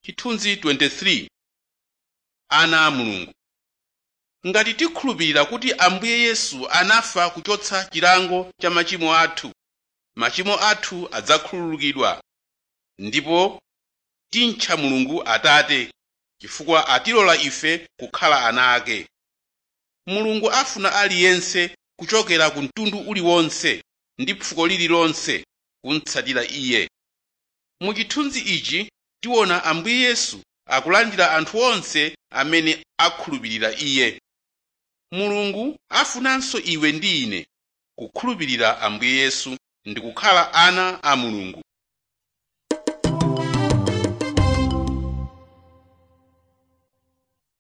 chithunzi 23 ana a mulungu ngati tikhulupirira kuti ambuye yesu anafa kuchotsa chilango cha machimo athu machimo athu adzakhululukidwa ndipo timtcha mulungu atate chifukwa atilola ife kukhala ana ake mulungu afuna aliyense kuchokera ku mtundu uliwonse ndi fuko lililonse kumtsatira iye mu chithunzi ichi tiona ambuye yesu akulandira anthu onse amene akhulupirira iye mulungu afunanso iwe ndi ine kukhulupirira ambuye yesu ndi kukhala ana a mulungu